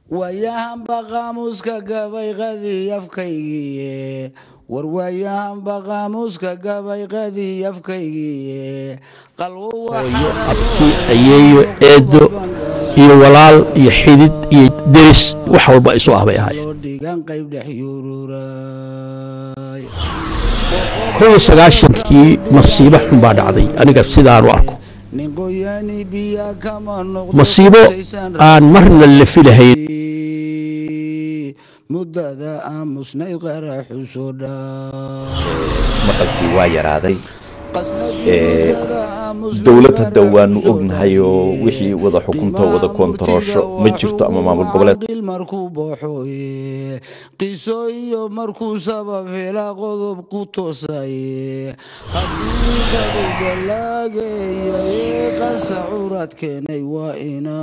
waayahanba qaamuuska gabayqadii afkaygii war waayahanba qaamuuska gabayqadii afkaygii qalwo abti ayeeyo eedo iyo walaal iyo xidid iyo deris wax walba isu ah bay ahaayeen loo dhigan qayb dhex yururay kow iyo sagaashankii masiibo xun baa dhacday aniga sidaan u arko nin qoyaani biya kama noqdo masiibo aan marna la filahayn muddada aamusnayd qaraxu soo dhaa ismaqalkii waa yaraaday dowlad hadda waanu ognahay oo wixii wada xukunto wada koontaroosho ma jirto ama maamul goboleed qil markuu baxo qiso iyo markuu sabab hela qodob ku toosay hadduu balaagaya qasa curad keenay waa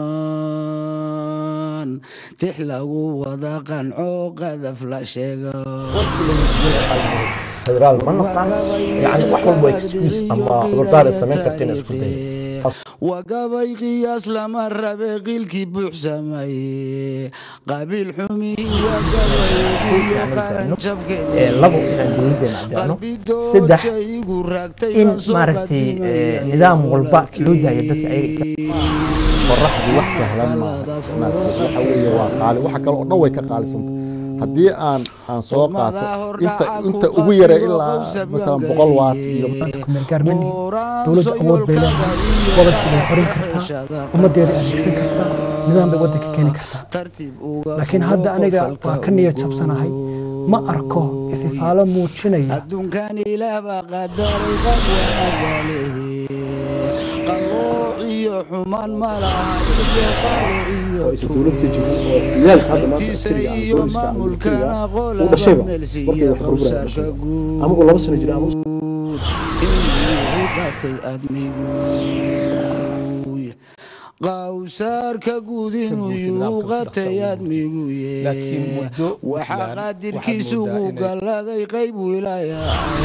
inaan tix lagu wada qanco qadaf la sheega federaal ma naqaan yani wax walba excuse ama cudurdaar ay samayn karta in isku dayo waa gabay qiyaas lama rabe qiilkii buuxsamay qabiil xumii waa gabayiyo qaran Ee, labo inaan dowladeena caddeeno saddex igu raagtay in maaragtay ee, nidaam walba loo daayo dadka ayaga iska qoraxdu wax sahlan maaha maaragtay waxa weeye waa qaali waxa kale oo dhan way ka qaalisanta haddii aan aan soo qaato inta inta ugu yara ilaa masalan boqol waat iyo kumeelgaarmani dowladda awood bay leedahay gobolkii bay xorin kartaa ummaddeeda adeegsan kartaa nidaam bay waddanka keeni kartaa laakiin hadda aniga waa ka niyad jabsanahay ma arko ififaalo muujinaya adduunkan ilaah baa qadaray qad wanaagalehe qalooc iyo xumaan ma laha iyo qalo iyo tiisa iyo maamulkana qolaba meelsiiya qowsaarka guud inuu qatay admigu qawsaarka guud inuu yuu qatay admigu Laakiin muddo waxaa Puntland qaadirkiisu waxaad moodaa gu inay- galladay qayb wilaaya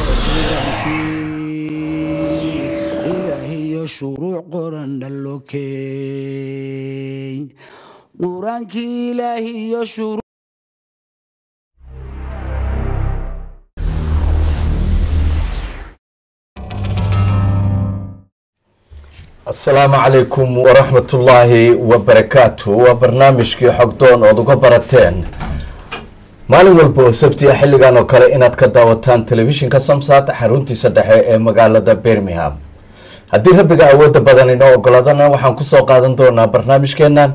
ilaahiyo shuruuc qoran dhallokey qur-aankii ilaahiyo shuruuc asalaamu calaykum waraxmatullaahi wabarakaatu waa barnaamijkii xogdoon ood uga barateen maalin walba oo sabti ah xilligan oo kale inaad ka daawataan telefishinka samsat xaruntiisa dhexe ee magaalada birmingham haddii rabbiga awoodda badan inoo ogoladana waxaan kusoo qaadan doonaa barnaamijkeennan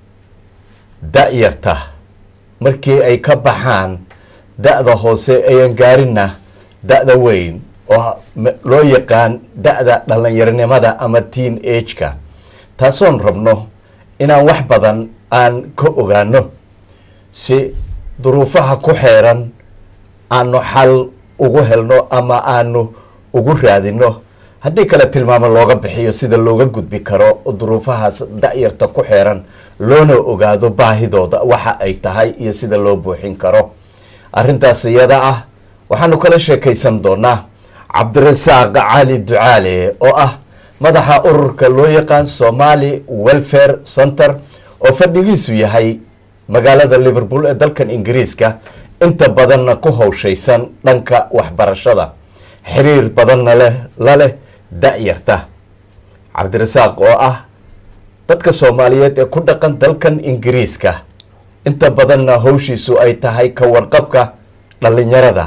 da-yarta markii ay ka baxaan da-da hoose ayan gaarinna da-da weyn oo m- loo yaqaan da-da dhalinyaronimada ama teen ageka taasoon rabno inaan wax badan aan ka ogaano si duruufaha ku xeeran aanu xal ugu helno ama aanu ugu raadino haddii kale tilmaamo looga bixiyo sida looga gudbi karo duruufahaas da-yarta ku xeeran loona ogaado baahidooda waxa ay tahay iyo sida loo buuxin karo arrintaas iyada ah waxaanu kala sheekaysan doonaa cabdirasaaq cali ducaale oo ah madaxa ururka loo yaqaan somali welfare center oo fadhigiisu yahay magaalada liverpool ee dalkan ingiriiska inta badanna ku howshaysan dhanka waxbarashada xiriir badanna leh la leh da-yarta cabdirasaaq oo ah dadka soomaaliyeed ee ku dhaqan dalkan ingiriiska inta badanna howshiisu ay tahay ka warqabka dhalinyarada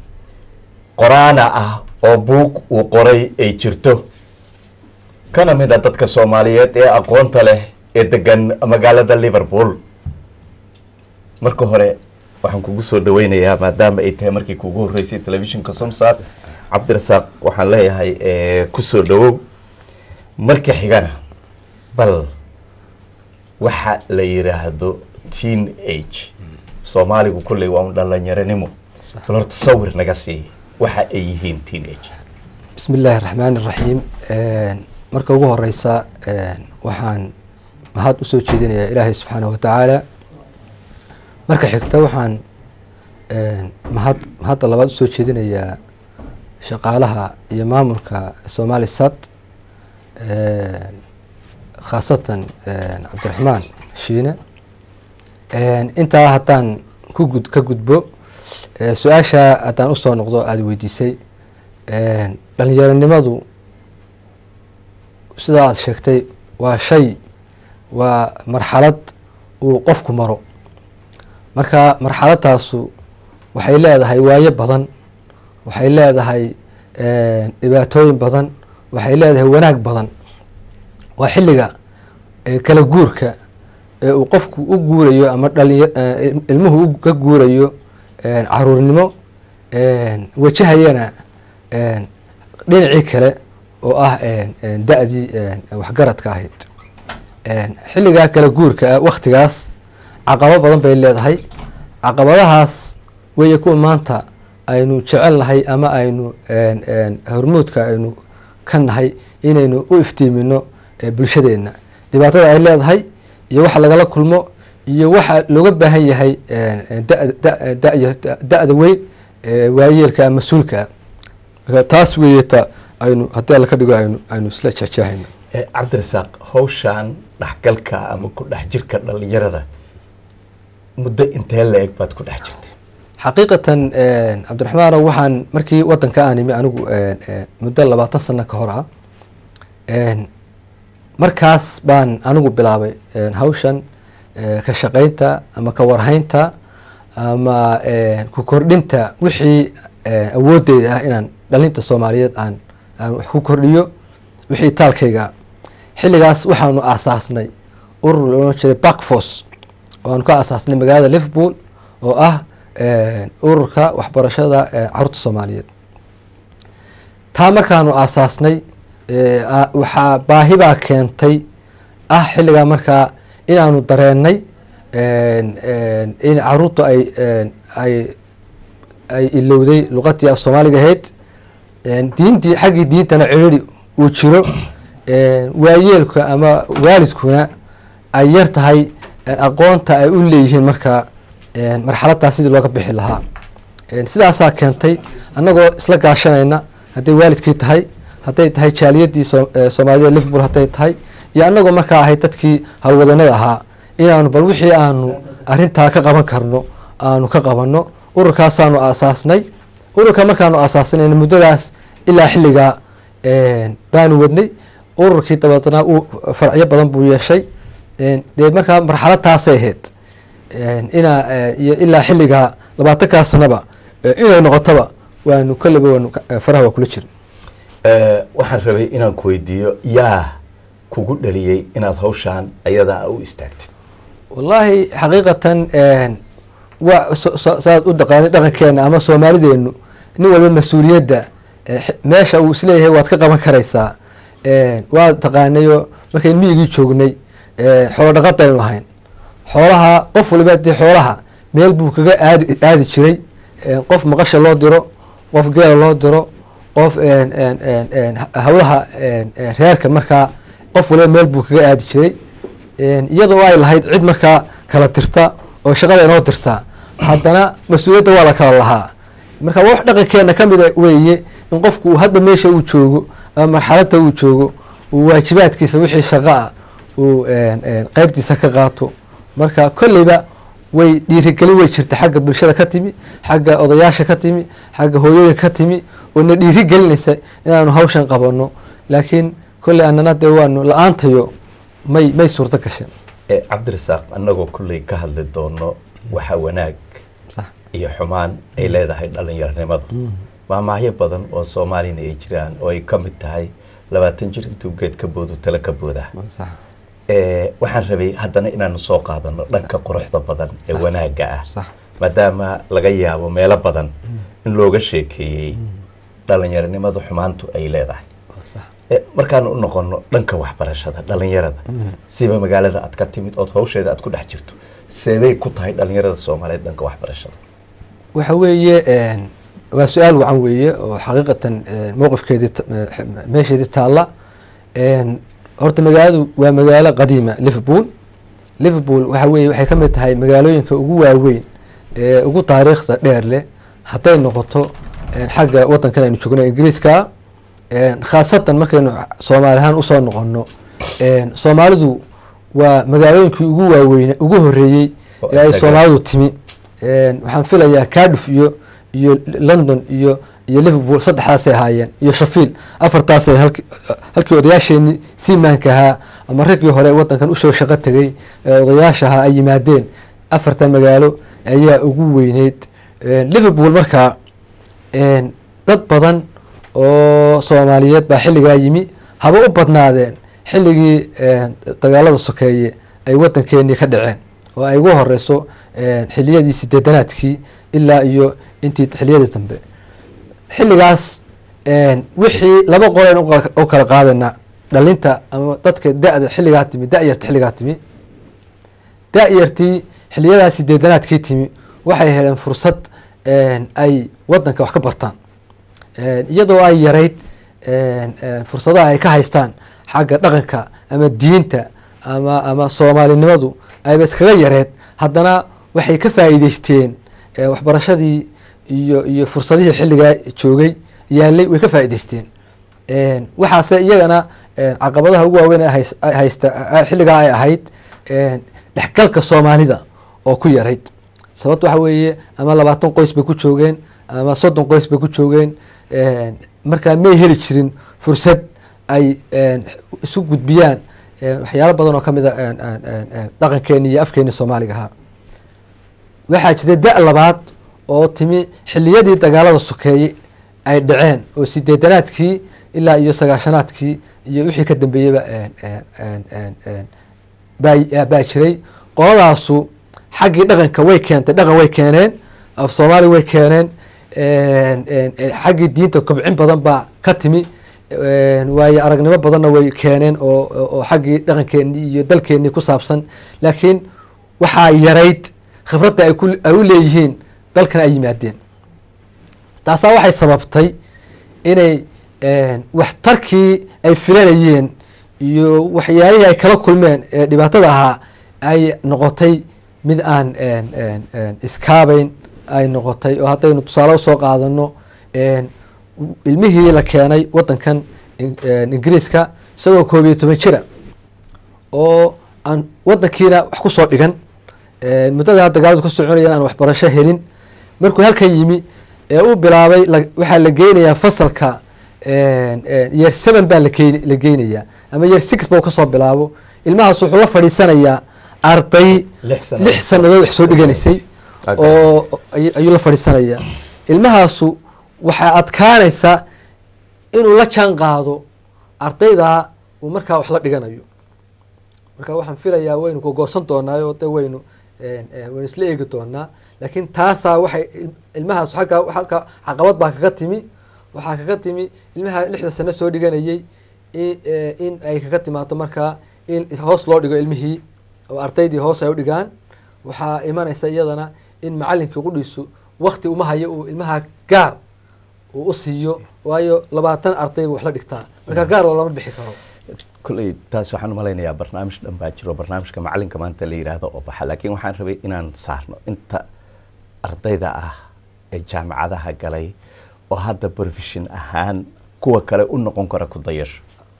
qoraana ah oo buug uu qoray ay jirto kana mid a dadka soomaaliyeed ee aqoonta leh ee degan magaalada liverpool marka hore waxaan kugu soo dhaweynayaa maadaama ay tahay markii kugu horreysay telefishinka somsat cabdirasaaq waxaan leeyahay eh, kusoo dhawow marka xigana bal waxa la yiraahdo teen age soomaaligu kulley waa un dhalinyaronimo bal horta sawir naga sii waxa ay yihiin teen age bismi illaahi raxmaan iraxiim marka ugu horeysa waxaan mahad usoo jeedinayaa ilaahay subxaanahu watacaala marka xigta waxaan mahad mahadda labaad usoo jeedinayaa shaqaalaha iyo maamulka somali sat khaasatan cabdiraxmaan shiine intaa haddaan ku gud ka gudbo su-aasha haddaan usoo noqdo aada weydiisay dhalinyaronimadu sida aad sheegtay waa shay waa marxalad uu qofku maro marka marxaladaasu waxay leedahay waayo badan waxay leedahay dhibaatooyin badan waxay leedahay wanaag badan waa xilliga kala guurka ee uu qofku u guurayo ama dhalinya ilmuhu ka guurayo caruurnimo wajahayana dhinacii kale oo ah da-dii waxgaradka ahayd xilligaa kala guurka ah waktigaas caqabo badan bay leedahay caqabadahaas weeye kuwa maanta aynu jecel nahay ama aynu hormuudka aynu ka nahay inaynu u iftiimino bulshadeenna dhibaatada ay leedahay iyo waxa lagala kulmo iyo waxa looga baahan yahay da-da weyn waayeelka mas-uulka marka taas weeye ta aynu haddii alla ka dhigo aynu aynu isla jehjehayno cabdirasaaq hawshan dhexgalka ama ku dhex jirka dhalinyarada muddo intee la-eg baad ku dhex jirtay xaqiiqatan cabdiraxmaanow waxaan markii wadanka aan imi anigu muddo labaatan sano ka hor ah markaas baan anigu bilaabay hawshan ka shaqeynta ama ka warhaynta ama ku kordhinta wixii awoodeyda ah inaan dhalinta soomaaliyeed aan aan wax ku kordhiyo wixii taalkayga xilligaas waxaanu aasaasnay urur loodhan jiray backforce oo aanu ka aasaasnay magaalada liverpool oo ah ururka waxbarashada caruurta soomaaliyeed taa markaanu aasaasnay waxaa baahibaa keentay ah xilligaa markaa inaanu dareenay in caruurtu ay ay ay ilowday luqadii af soomaaliga ahayd diintii xaggii diintana ciriri uu jiro waayeelka ama waalidkuna ay yar tahay aqoonta ay u leeyihiin markaa marxaladdaas sidii looga bixi lahaa sidaasaa keentay annagoo isla gaashanayna hadday waalidkii tahay hadday tahay jaaliyadii soomaalida liverpool hadday tahay iyo annagoo markaa ahayd dadkii howlwadanada ahaa inaanu bal wixii aanu arintaa ka qaban karno aanu ka qabanno ururkaasaanu aasaasnay ururka markaanu aasaasnayna muddadaas ilaa xilligaa baanu wadnay ururkii dabeetnaa uu farcyo badan buu yeeshay dee markaa marxaladtaasay ahayd inaa iyo ilaa xilligaa labaatankaa sanaba inay noqotaba waanu kaliba waanu faraha waa kula jirin waxaan rabay inaan ku weydiiyo yaa kugu dhaliyey inaad hawshaan ayadaa u istaagtid wallaahi xaqiiqatan waa saad u daqaanay dhaqankeena ama soomaalideenu nin walba mas-uuliyadda meesha uu isleeyahay waad ka qaban karaysaa waa taqaanayo markayn miyigii joognay xoolo dhaqadaynu ahayn xoolaha qof waliba dee xoolaha meel buu kaga aadi aadi jiray qof maqasha loo diro qof geela loo diro qof hawlaha reerka markaa qof waliba meel buu kaga aadi jiray iyadoo ay lahayd cid markaa kala tirta oo shaqada inoo dirta haddana mas-uuliyadda waa la kala lahaa marka wax dhaqankeena ka mida weeye in qofku uu hadba meesha uu joogo ama marxaladda uu joogo uu waajibaadkiisa wixii shaqo ah uu qeybtiisa ka qaato marka kolleyba way dhiirigelin way jirta xagga bulshada ka timi xagga odayaasha ka timi xagga hooyooyinka ka timi oo na dhiirigelinaysa inaanu hawshan qabanno laakiin kolley annana dee waanu la-aantayo may may suurto gasheen cabdirasaaq annagoo kulley ka hadli doono waxa wanaag sax iyo xumaan ay leedahay dhalinyaronimadu maamaahyo badan oo soomaalina ay jiraan oo ay ka mid tahay labaatan jir intuu geed ka boodu tale ka booda sax waxaan rabay haddana inaanu soo qaadano dhanka quruxda badan ee Sax. wanaagga ah sax maadaama laga yaabo meelo badan in looga sheekeeyey dhalinyaronimadu xumaantu ay leedahay sax Eh, markaanu u noqono dhanka waxbarashada dhalinyarada siba magaalada aad ka timid ood hawsheeda aad ku dhex jirto seebay ku tahay dhalinyarada soomaaliyeed dhanka waxbarashada waxa weeye waa su-aal wacan weeye oo xaqiiqatan mowqifkeedii ta- eh, meesheedii taalla horta magaaladu waa magaalo qadiima liverpool liverpool waxa weye waxay ka mid tahay magaalooyinka ugu waaweyn ee ugu taariikhda dheer leh hadday noqoto eh, xagga wadankan aynu joogno ingiriiska eh, khaasatan markaynu soomaali ahaan usoo noqono eh, soomaalidu waa magaalooyinkii ugu waaweyn ugu horeeyey Oo ee ay Instagram. soomaalidu timi Een, waxaan filayaa cardiff iyo iyo london iyo iyo liverpool saddexdaasay ahaayeen iyo shafiil afartaasay halki halkii odayaasheenii siimaanka ahaa ama raggii hore wadankan usoo shaqo tegay ee odayaasha ahaa ay yimaadeen afarta magaalo ayaa ugu weyneyd Een, liverpool markaa een, dad badan oo soomaaliyeed baa xilligaa yimi haba u badnaadeen xilligii een, dagaalada sokeeye ay wadankeenii ka dhaceen oo ay ugu horeyso een, xiliyadii sideedanaadkii ilaa iyo intii xiliyadii dambe xilligaas een, wixii laba qoleen u kala- u kala qaadana dhalinta ama dadka da-da xilligaa timi da-yarta xilligaa timi da-yartii xiliyadaa sideedanaadkii timi waxay heleen fursad een, ay wadanka wax ka bartaan Een, iyadoo ay yarayd een, een, fursadaha ay ka haystaan xagga dhaqanka ama diinta ama ama soomaalinimadu ayba iskaga yareed haddana waxay ka faa'iideysteen ee, waxbarashadii iyo iyo fursadihii xilligaa joogay yaalay way ka faa'iideysteen Een, waxaase iyagana een, caqabadaha ugu waaweyn ee hays- ay haysta ay- xilligaa ay ahayd een, dhexgalka soomaalida oo ku yarayd sababt waxa weeye ama labaatan qoys bay ku joogeen ama soddon qoys bay ku joogeen Een, markaa may heli jirin fursad ay een, isu gudbiyaan een, waxyaalo badan oo ka mid a een, een, een, een, dhaqankeeni iyo afkeeni soomaaliga ahaa waxaa jira da- labaad oo timi xiliyadii dagaalada sokeeye ay dhaceen oo sideedanaadkii ilaa iyo sagaashanaadkii iyo wixii ka dambeeyeyba een, een, een, een, een, baa baa jiray qoladaasu xaggii dhaqanka way keentay dhaqan way keeneen af soomaali way keeneen een, een, een, xaggii diinta kobcin badan baa ka timi een, waayo aragnimo badanna way keeneen oo oo- oo xaggii dhaqankeenii iyo dalkeenii ku saabsan laakiin waxaa yarayd khibradda ay ku ay u leeyihiin dalkan ay yimaadeen taasaa waxay sababtay inay een, waxtarkii ay filanayeen iyo waxyaalihii ay kala kulmeen ee dhibaatada ahaa ay noqotay mid aan een, een, een, iskaabeyn ay noqotay oo haddaynu tusaale usoo qaadano een, ilmihii la keenay wadankan in- een, ingiriiska isagoo koob iyo toban jira oo aan wadankiina wax kusoo dhigan een, muddada dagaaladu ka soconayaan aan waxbarasho helin markuu halkan yimi ee uu bilaabay la- waxaa la geynayaa fasalka een, een, year seven baa la keeni- la geynayaa ama year six ba uu kasoo bilaabo ilmahaas wuxuu la fadhiisanayaa arday Lix sannadood. lix sannadood wax soo dhiganaysay Ag- oo ay- ayuu la fadhiisanayaa ilmahaasu waxaa adkaanaysa inuu la jaan qaado ardaydaa uu markaa wax la dhiganayo marka waxaan filayaa waynu kogoosan doonaa oo de waynu een, een, waynu isla eegi doonaa laakiin taasaa waxay il- ilmahaas xagga halka caqabad baa kaga timi waxaa kaga timi ilmaha lixda sano soo dhiganayay in ee, in ay kaga timaado markaa in hoos loo dhigo ilmihii oo ardaydii hoos ay u dhigaan waxaa imanaysa iyadana in macalinkii qudhiisu wakti uma hayo uu ilmaha gaar uu u siiyo waayo labaatan arday buu wax la dhigtaa marka gaar oo lama bixi karo kulley taas waxaan u malaynayaa barnaamij dhan baa jiro barnaamijka macalinka maanta la yidhaahdo oo baxa laakiin waxaan rabay inaan saarno inta ardayda ah ee jaamacadaha galay oo hadda profession ahaan kuwa kale u noqon kara ku dayasho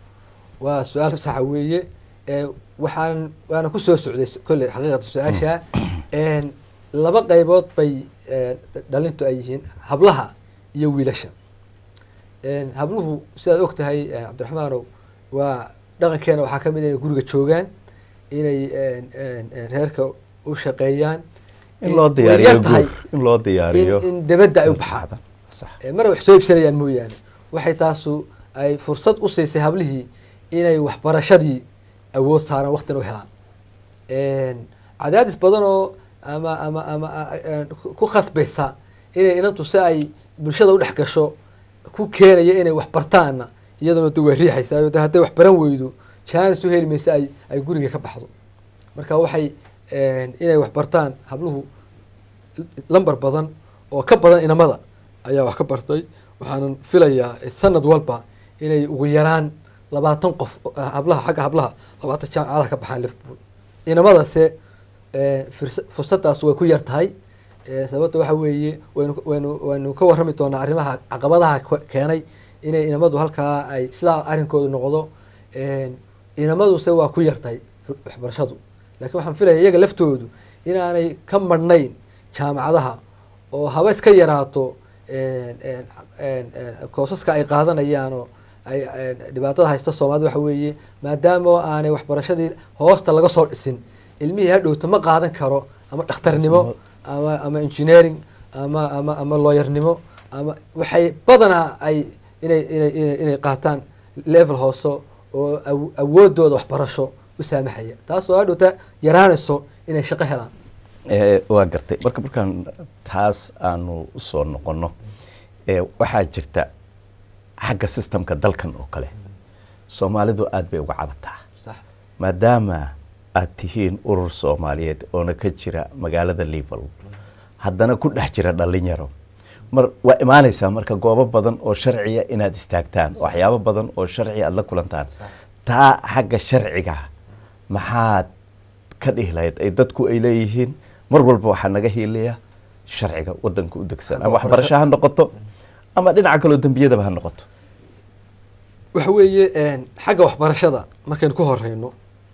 waa su-aal saxa weeye ee waxaan waana kusoo socday s- kolley xaqiiqata su-aasha een, laba qaybood bay een, dhalintu ay yihiin hablaha iyo wiilasha een, habluhu sidaad og tahay een, cabdiraxmaanow waa dhaqankeena waxaa ka mid inay guriga joogaan inay een, een, een, reerka u shaqeeyaan in loo way diyaariyo yar tahay guur in loo diyaariyo in, in dabadda ay u baxaan sax ee mar wax soo iibsanayaan mooyaane waxay taasu ay fursad u siisay hablihii inay waxbarashadii awood saaraan waqtina u helaan Een, cadaadis badan oo ama ama ama a- a- ku- ku khasbaysa inay inantu si ay bulshada u dhex gasho ku keenaya inay wax bartaanna iyaduna de way riixaysaa de hadday wax baran weydo jaanis u heli maysa ay ay guriga ka baxdo marka waxay een, inay wax bartaan habluhu lambar badan oo ka badan inamada ayaa wax ka bartay waxaanan filayaa sanad walba inay ugu yaraan labaatan qof oo- hablaha xagga hablaha labaatan jaamacadaha ka baxaan liverpool inamadase eh, furs- fursadaas way ku yar tahay Eh, sababta waxa weeye waynu waynu waynu ka warrami doonaa arrimaha caqabadaha ke- keenay inay inamadu halkaa ay sidaa arrinkoodu noqdo Een, inamaduse waa ku yartahay waxbarashadu laakiin waxaan filaya iyaga laftoodu inaanay ka madhnayn jaamacadaha oo haba iska yaraato koosaska ay qaadanayaanoo ay dhibaatada haysta soomaalida waxa weeye maadaama aanay waxbarashadii hoosta laga soo dhisin ilmihii hadhowta ma qaadan karo ama dhakhtarnimo ama ama engineering ama ama ama looyarnimo ama waxay badanaa ay inay inay inay inay qaataan level hoose oo awoodooda waxbarasho u saamaxaya taasoo hadhowta yaraanayso inay shaqo helaan waa gartay marka markaan taas aanu usoo noqonno waxaa jirta xagga systemka dalkan oo kale soomaalidu aada bay uga cabataa sax maadaama aad tihiin urur soomaaliyeed oona ka jira magaalada liverpool haddana ku dhex jira dhalinyaro mar waa imaanaysaa marka goobo badan oo sharciya inaad istaagtaan waxyaabo badan oo sharciya aada la kulantaan taa xagga sharciga maxaad ka dhihi lahayd ay dadku ay leeyihiin mar walba waxaa naga hiilaya sharciga wadanka u degsan ama waxbarasho ha noqoto ama dhinaca kaloo dembiyadaba ha noqoto waxa weeye xagga waxbarashada markaynu ku horeyno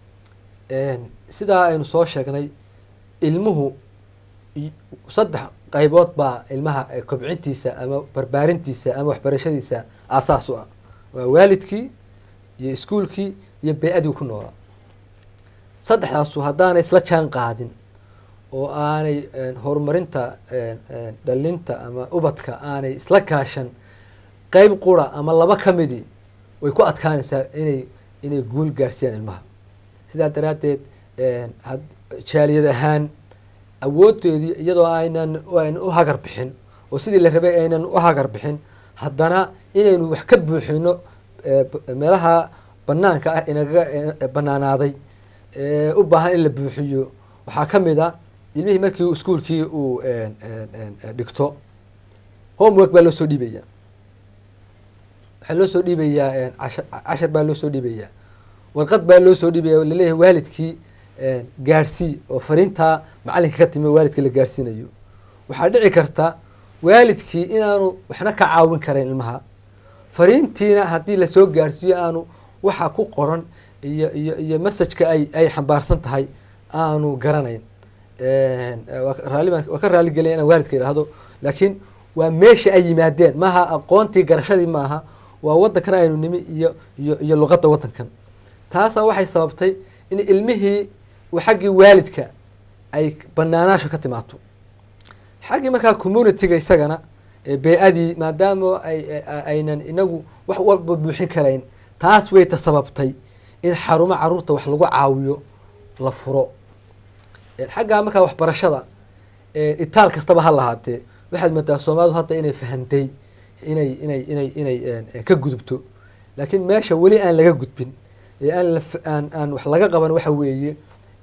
sidaa aynu soo sheegnay ilmuhu saddex qaybood baa ilmaha kobcintiisa ama barbaarintiisa ama waxbarashadiisa aasaas u ah waa waalidkii iyo iskuolkii iyo bey-adii ku noolaa saddexdaasu haddaanay isla jaan qaadin oo aanay horumarinta dhalinta ama ubadka aanay isla kaashan qeyb qura ama laba ka midii way ku adkaanaysaa inay inay guul gaarsiiyaan ilmaha sidaa daraaddeed jaaliyad ahaan awoodeedii iyadoo aynan aynan u hagar bixin oo sidii la rabay aynan u hagar bixin haddana inaynu wax ka buuxino meelaha banaanka ah inagaga banaanaaday u baahan in la buuxiyo waxaa ka mid a ilmihii markii iskuolkii uu dhigto homework baa loo soo dhiibaya waxaa loo soo dhiibayaa casha cashar baa loo soo dhiibayaa warqad baa loo soo dhiibaya laleeyahay waalidkii gaarsii oo fariintaa macalinka ka timi waalidkii la gaarsiinayo waxaa dhici karta waalidkii inaanu waxna ka caawin karayn ilmaha fariintiina haddii lasoo gaarsiiyo aanu waxa ku qoran iyo iyo iyo messajka ay ay xambaarsan tahay aanu garanayn raali baan waa ka raali gelaya inaan waalidka idhaahdo laakiin waa meesha ay yimaadeen maaha aqoontii garashadii maaha waa waddankan aynu nimi iyo iyo iyo luqadda waddankan taasaa waxay sababtay in ilmihii xaggii waalidka ay banaanaasho ka timaato xaggii markaa communityga isagana bey-adii maadaama ay aynan inagu wax walba buuxin karayn taas way ta sababtay in xarumo caruurta wax lagu caawiyo la furo xaggaa markaa waxbarashada itaal kastaba ha lahaatee waxaad moodaa soomaalidu hadda inay fahantay inay inay inay inay ka gudubto laakiin meesha weli aan laga gudbin ee aan la aan aan wax laga qaban waxa weeye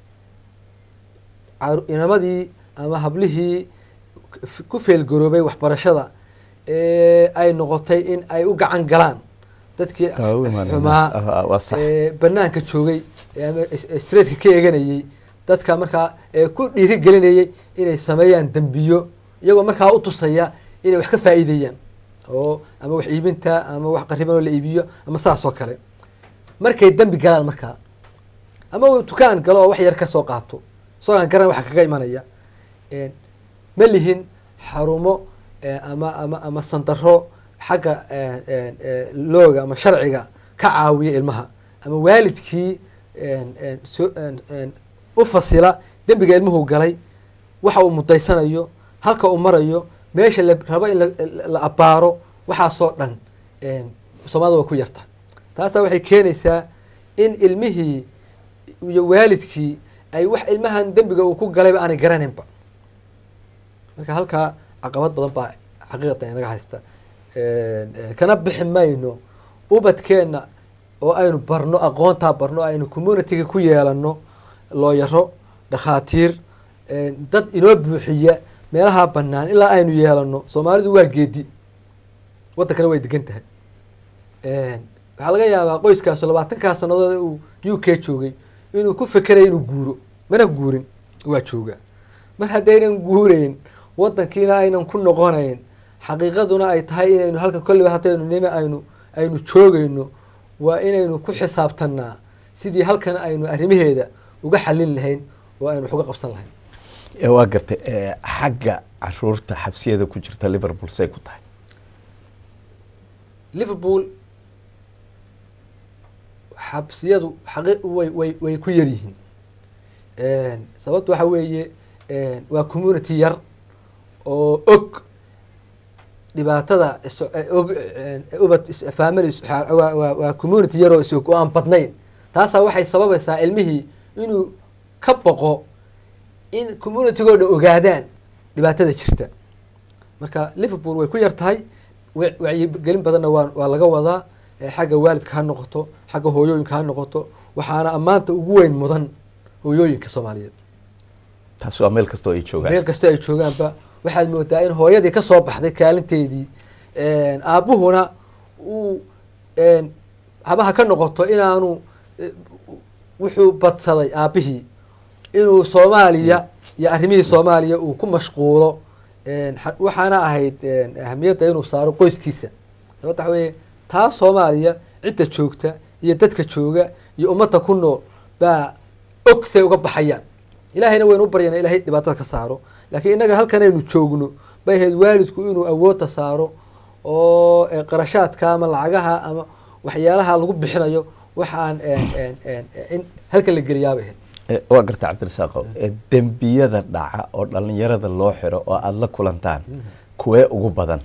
inamadii ama hablihii ku feelgaroobay waxbarashada ay noqotay in ay u gacan galaan dadkii xumaa banaanka joogay ama streetka ka eeganayay dadka markaa ku dhiiri gelinayay inay sameeyaan dembiyo iyagoo markaa u tusaya inay wax ka faa'iideeyaan oo ama wax iibinta ama wax qariban oo la iibiyo ama saas oo kale markay dembi galaan markaa ama uu dukaan galo oo wax yar kasoo qaato isagoo aan garan waxa kaga imanaya ma lihin xarumo ama ama ama sandaro xagga looga ama sharciga ka caawiya ilmaha ama waalidkii so u fasila dembiga ilmuhu galay waxa uu mudaysanayo halka uu marayo meesha la rabo in la abaaro waxaasoo dhan soomaalida waa ku yarta taasaa waxay keenaysaa in ilmihii iyo waalidkii ay wax ilmahan dembiga uu ku galayba aanay garanaynba marka halkaa caqabad badan baa xaqiiqatan inaga haysta kana bixi mayno ubadkeenna oo aynu barno aqoontaa barno aynu communityga ku yeelano looyaro dhakhaatiir dad inoo buuxiya meelaha banaan ilaa aynu yeelano soomaalidu waa geedi waddankana way degan tahay waxaa laga yaabaa qoyskaasu labaatankaa sanadood uu u k joogay inuu ku fekeraya inuu guuro mana guurin waa joogaa mar haddaynan guureyn waddankiina aynan ku noqonayn xaqiiqaduna ay tahay inaynu halkan kolliba haddaynu nime aynu aynu joogayno waa inaynu ku xisaabtanaa sidii halkan aynu arrimaheeda uga xalin lahayn oo aynu wax uga qabsan lahayn ee waa gartay ee, xagga caruurta xabsiyada ku jirta liverpool say ku tahay liverpool xabsiyadu xaqi way way way ku yar yihiin sababta waxa weeye waa community yar oo og dhibaatada is- og ubad is- family is- waa- waa waa community yar oo isog oo aan badnayn taasaa waxay sababaysaa ilmihii inuu ka boqo in communitygoo dhan ogaadaan dhibaatada jirta marka liverpool way ku yar tahay wa- wacyigelin badanna waa waa laga wadaa eh, xagga waalidka ha noqoto xagga hooyooyinka ha noqoto waxaana ammaanta ugu weyn mudan hooyooyinka soomaaliyeed taasi waa meel kastoo ay joogaan meel kasta ay joogaanba waxaad moodaa in hooyadii ka soo baxday kaalinteedii aabbuhuna uu habaha ka noqoto inaanu eh, wuxuu badsaday aabbihii inuu soomaaliya iyo arrimihii soomaaliya uu ku mashquulo xa- waxaana ahayd ahamiyadda inuu saaro qoyskiisa sababta waxa weeye taa soomaaliya cidda joogta iyo dadka jooga iyo ummadda ku nool baa og say uga baxayaan ilaahayna waynu u baryana ilahay dhibaatada ka saaro laakiin innaga halkan aynu joogno bay ahayd waalidku inuu awoodda saaro oo eh, qarashaadka ama lacagaha ama waxyaalaha lagu bixinayo waxaan in halkan la geliyaabay ahayd Eh, waa garta cabdirasaaqo eh, dembiyada dhaca oo dhalinyarada loo xiro oo aada la kulantaan kuwee ugu badan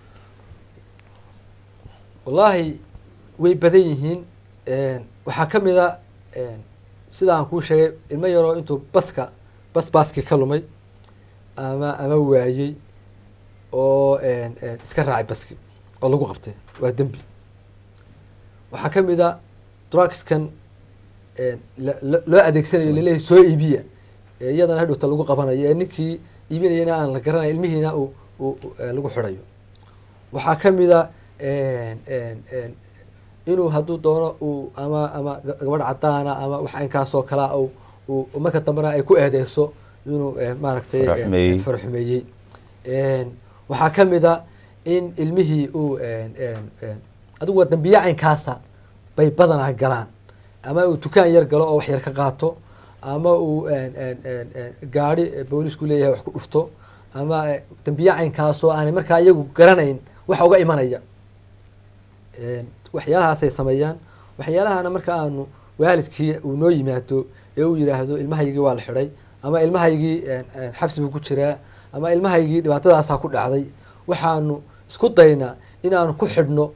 wallaahi way badan yihiin waxaa ka mid a sida aan kuu sheegay ilmo yaroo intuu baska bas baaskii ka lumay ama ama waayey oo iska raacay baski oo lagu qabtay waa dembi waxaa ka mid a drugskan la- la- loo adeegsanayo laleeyahay soo iibiya ee iyadana hadhowta lagu qabanayo ee ninkii iibinayana aan la garanayo ilmihiina uu uu- uu, eh, lagu xidhayo waxaa ka mid a inuu hadduu doono uu ama ama ga- gabadh cadaana ama wax inkaasoo kalea uu uu marka dambena ay ku eedeyso inuu eh, maaragtay eh, Faraxumeeyey. faraxumeeyey waxaa ka mid a in ilmihii uu adigu waa dambiye caynkaasa bay badanaa galaan ama uu dukaan yar galo oo wax yar ka qaato ama uu gaari boolisku leeyahay wax ku dhufto ama eh, dambiye caynkaasoo aanay markaa iyagu garanayn waxa uga imanaya waxyaalahaasay sameeyaan waxyaalahana marka aanu waalidkii uu noo yimaado ee uu yidhaahdo ilmahaygii waa la xidhay ama ilmahaygii xabsi buu ku jiraa ama ilmahaygii dhibaatadaasaa ku dhacday waxaanu isku daynaa inaanu ku xidhno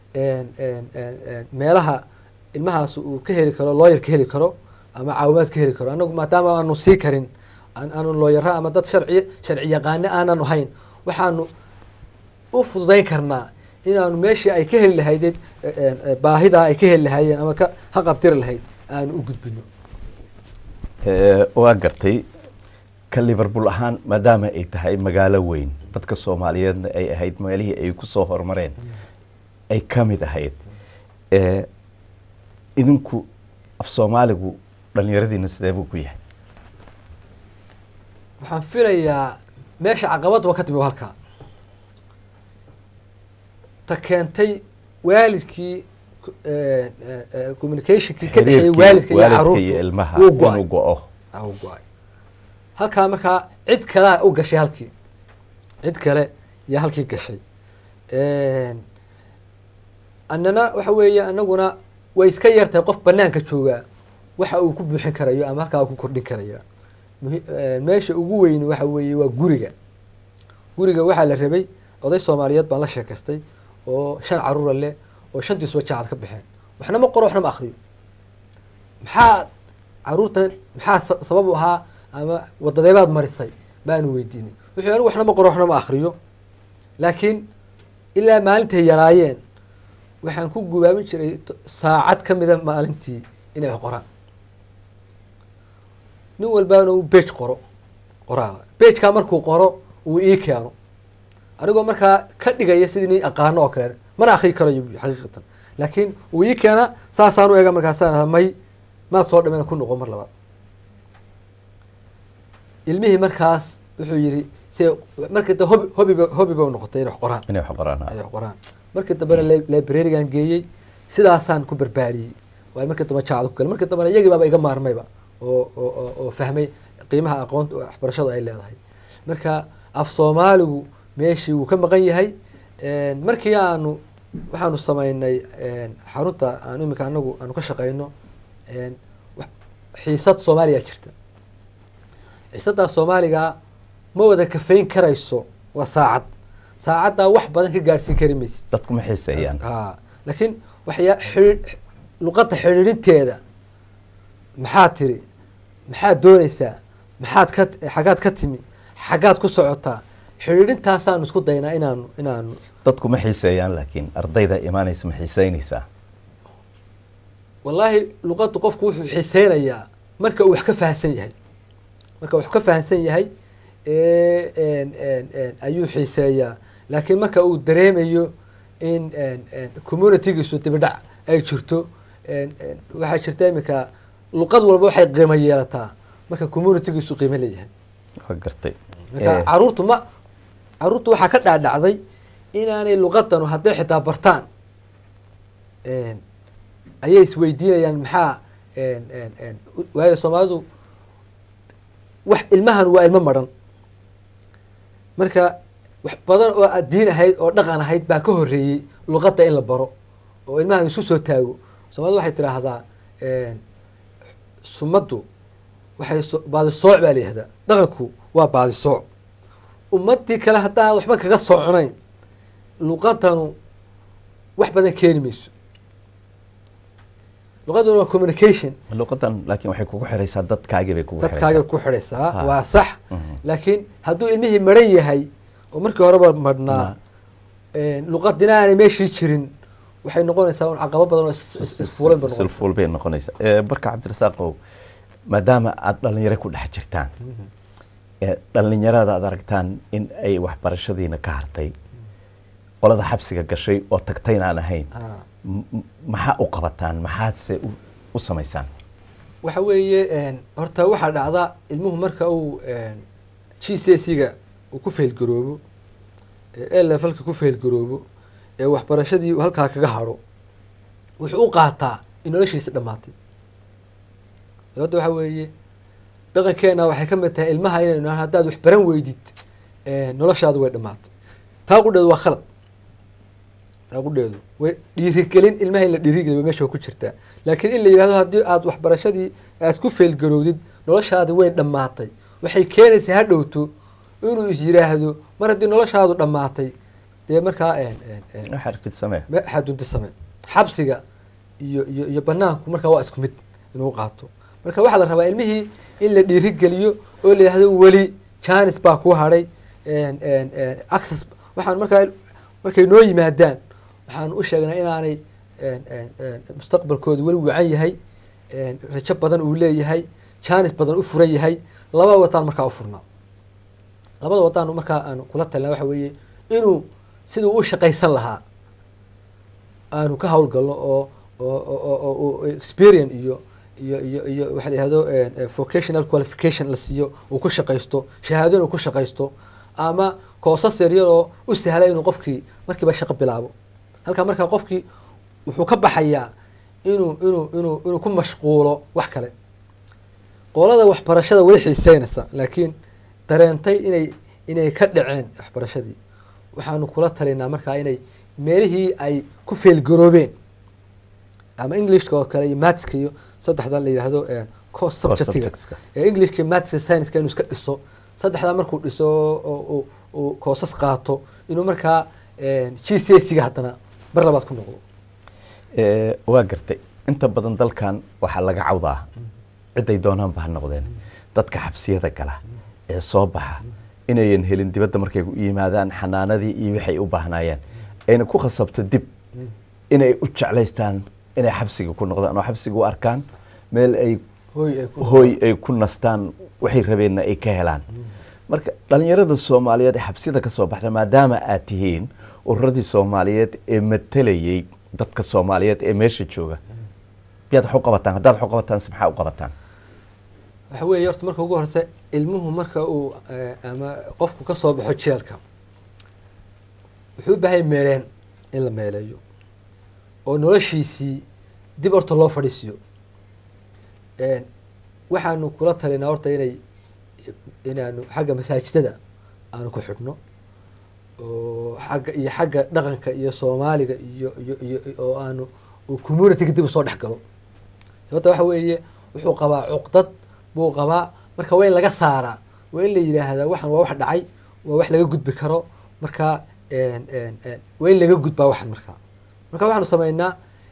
meelaha ilmahaas uu ka heli karo looyar ka heli karo ama caawimaad ka heli karo anagu maadaama aanu sii karin aan- aanu looyara ama dad sharci sharci yaqaane aanan ahayn waxaanu u fududayn karnaa inaanu meeshii ay ka heli lahaydeen baahidaa ay ka heli lahaayeen ama ka haqabtiri lahayd aanu u gudbino Eh, waa gartay ka liverpool ahaan maadaama ay tahay magaalo weyn dadka soomaaliyeedna ay ahayd meelihii ay ku soo horumareen ay ka mid ahayd Eh, idinku af soomaaligu dhalinyaradiina sidee buu ku yahay waxaan filayaa meesha caqabadba ka timi waa halkaa ta keentay waalidkii eh, eh, eh, communicationkii ka dhexeeyay Xiriirkii waalidka iyo waalidka caruurta iyo ilmaha wuu go-ay inuu go-o Ah, wuu go-ay halkaa markaa cid kalea u gashay halkii cid kale iyo halkii gashay annana waxa weeye anaguna way iska yartahay qof banaanka joogaa waxa uu ku buuxin karayo ama halkaa uu ku kordhin karayo muhi- eh, meesha ugu weyn waxa weeye waa guriga guriga waxaa la rabay oday soomaaliyeed baan la sheekaystay oo shan caruura leh oo shantiisuba jaacad ka baxeen waxna ma qoro waxna ma akriyo maxaa caruurtan maxaa sa- sabab u ahaa ama wadadeebaad marisay baanu weydiinay wuxuu anigu waxna ma qoro waxna ma akriyo laakiin ilaa maalintay yaraayeen waxaan ku gubaabin jiray t- saacad ka mida maalintii inay wax qoraan nin walbaana uu bej qoro qoraala bejkaa markuu qoro uu ii keeno anigoo markaa ka dhigaya sidii nin aqaano oo kale mana akri karayo bu- xaqiiqatan laakiin uu ii keena saasaan u ega markaasaan aha, may maad soo dhameen ku noqo mar labaad ilmihii markaas wuxuu yidhi se markii dambe hobi hobiba hobiba u noqotay inay wax qoraan inay wax qoraan ay wax qoraan markii dambena li- librarigan geeyey sidaasaan ku barbaariyey waayo markii dambe jaacad ku galay markii dambena iyagii baaba iga maarmayba oo oo oo- oo fahmay qiimaha aqoonta waxbarashadu ay leedahay marka af soomaaligu meeshii wuu ka maqan yahay markii aanu waxaanu sameynay xarunta aan imika anagu aanu ka shaqeyno xiisad soomaaliya jirta xiisaddaa soomaaliga ma wada kafeyn karayso waa saacad saacaddaa wax badan ka gaadhsiin kari maysid dadku ma xiiseeyaan ha laakiin waxyaa xidhi luqadda xidhiidhinteeda maxaad tiri maxaad dooneysaa maxaad ka xaggaad ka timi xaggaad ku socotaa xidhiidhintaasaanu isku daynaa inaanu inaanu dadku ma xiiseeyaan laakiin ardayda imaanaysa ma xiiseynaysaa wallaahi luqaddu qofku wuxuu xiiseynayaa marka uu wax ka fahamsan yahay marka wax ka fahamsan yahay ayuu xiiseeyaa laakiin marka uu dareemayo in communitygiisu dibidhac ay jirto waxaa jirta iminka luqad walba waxay qiimo yeelataa marka communitygiisu qiimo leeyahay waa gartay marka caruurtu ma caruurtu waxaa ka dhaadhacday inaanay luqadanu hadday xitaa bartaan ayay isweydiinayaan maxaa waayo soomaalidu wax ilmahan waa ilmo maran marka wax badan oo diin ahayd oo dhaqan ahayd baa ka horeeyey luqadda in la baro oo ilmahan isu soo taago soomaalida waxay tidhaahdaa sumaddu waxay baadisooc baa la yihahdaa dhaqanku waa baadisooc ummadii kale haddaan waxba kaga soconayn luqadanu wax badan keeni mayso luqaduna waa communication luqadan laakiin waxay kugu xiraysaa dadkaagii bay kugu dadkaaga ku xidhaysaa Ha. waa sax laakiin hadduu ilmihii maran yahay oo markii horeba madhnaa luqadina aanay meeshii jirin waxay noqonaysaa un caqabo badan oo is- is- isfuulan ba noqonaysaa silfuul bay noqonaysaa Eh, marka cabdirasaaqow maadaama aada dhalinyaro ku dhex jirtaan ee dhalinyarada aad aragtaan in ay waxbarashadiina ka hartay qolada xabsiga gashay oo tagtayn aan ahayn Ah. m- m- maxaa u qabataan maxaadse u- u samaysaan waxa weeye horta waxaa dhacda ilmuhu marka uu g c s ga uu ku faylgaroobo ee levelka ku faylgaroobo ee waxbarashadii uu halkaa kaga haro wuxuu u qaataa in noloshiisa dhammaatay sababta waxa weeye dhaqankeena waxay ka mid tahay ilmaha inaynu nidhahno haddaad wax baran weydid noloshaadu way dhammaatay taa qudheedu waa khalad taa qudheedu way dhiirigelin ilmaha in la dhiirigeliyo meesha ku jirtaa laakiin in la yidhahdo haddii aad waxbarashadii aad ku faylgarowdid noloshaadi way dhammaatay waxay keenaysaa ha dhowto inuu is yidhaahdo mar haddii noloshaadu dhammaatay dee markaa wax aragtid samee xadunti same xabsiga iyo iyo iyo banaanku markaa waa isku mid inuu qaato marka waxaa la rabaa ilmihii in la dhiirigeliyo oo la yidhahdo weli janis baa ku hadhay access waxaan markaa markay noo yimaadaan waxaan u sheegnaa inaanay mustaqbalkooda weli wacan yahay rajo badan uu leeyahay janis badan u furan yahay laba wadaan markaa u furnaa labada wadaan markaa aan kula talina waxa weeye inuu siduu u shaqaysan lahaa aanu ka hawlgalno oo oo experience iyo iyo iyo iyo waxa la yihahdo vocational qualification la siiyo uu ku shaqaysto shahaado inuu ku shaqaysto ama koosas yaryar oo u sahla inuu qofkii markiiba shaqo bilaabo halkaa markaa qofkii wuxuu ka baxayaa inuu inuu inuu inuu ku mashquulo wax kale qolada waxbarashada weli xiiseynaysa laakiin dareentay inay inay ka dhaceen waxbarashadii waxaanu kula talinaa markaa inay meelihii ay ku feelgaroobeen ama englishka oo kale iyo matska iyo saddexda la yidhaahdo course subjectiga subjectska. ee englishka matska science inuu iska dhiso saddexdaa markuu dhiso oo uu koosas qaato inuu markaa g c s ga haddana mar labaad ku noqdo Eh, waa gartay inta badan dalkan waxaa laga cawdaa ciday doonaanba ha noqdeen dadka xabsiyada gala ee soo baxa inayan helin dibadda markay u yimaadaan xanaanadii iyo waxay u baahnaayeen ayna ku khasabto dib inay u jeclaystaan inay xabsiga ku noqdaan oo xabsiga u arkaan meel ay hooy ay ku hooy ay ku nastaan waxay rabeenna ay ka helaan marka dhalinyarada soomaaliyeed ee xabsiyada ka soo baxda maadaama aad tihiin ururadii soomaaliyeed ee matalayay dadka soomaaliyeed ee meesha jooga miyaad wax u qabataan haddaad wax u qabataan se maxaa u qabataan waxa weeye horta marka ugu horeysa ilmuhu marka uu eh, ama qofku ka soo baxo jeelka wuxuu u baahan yahay meeleen in la meeleeyo oo noloshiisii dib horta loo fadhiisiyo waxaanu kula talinaa horta inay inaanu xagga masaajidada aanu ku xidhno oo xagga iyo xagga dhaqanka iyo soomaaliga iyo iyo iyo oo aanu uu communityga dib usoo dhex galo sababta waxa weeye wuxuu qabaa cuqdad buu qabaa marka waa in laga saaraa waa in la yidhaahdaa waxan waa wax dhacay waa wax laga gudbi karo marka waa in laga gudbaa waxan markaa marka waxaanu sameynaa